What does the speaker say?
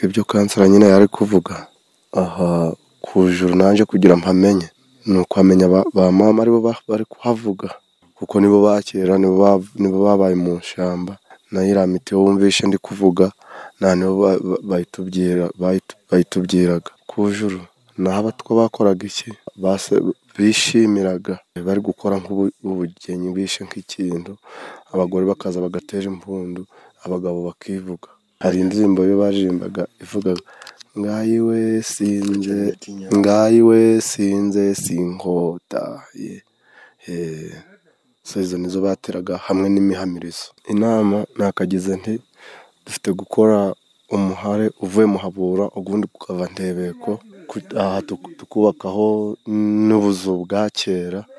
ibyo kanseri nyine yari ari kuvuga, aha ku ijuru naje kugira mpamenye, ni ukumenya ba mama aribo bari kuhavuga, kuko nibo ba kera, nibo babaye mu ishyamba, naho iriya miti wumvishe ndi kuvuga, nibo bayitubwiraga, ku ijuru naho abatwa bakoraga iki? Bishimiraga bari gukora nk'ubugeni, bishe nk'ikintu, abagore bakaza bagatera impundu, abagabo bakivuga, hari indirimbo baririmbaga ivugaga ngaho iwe sinze, ngaho iwe sinze sinkota, izo nizo bateraga hamwe n'imihamirizo, inama nakagize nti dufite gukora umuhare uvuye Muhabura ubundi ukava Ntebeko, aha tukubakaho n'ubuzu bwa kera.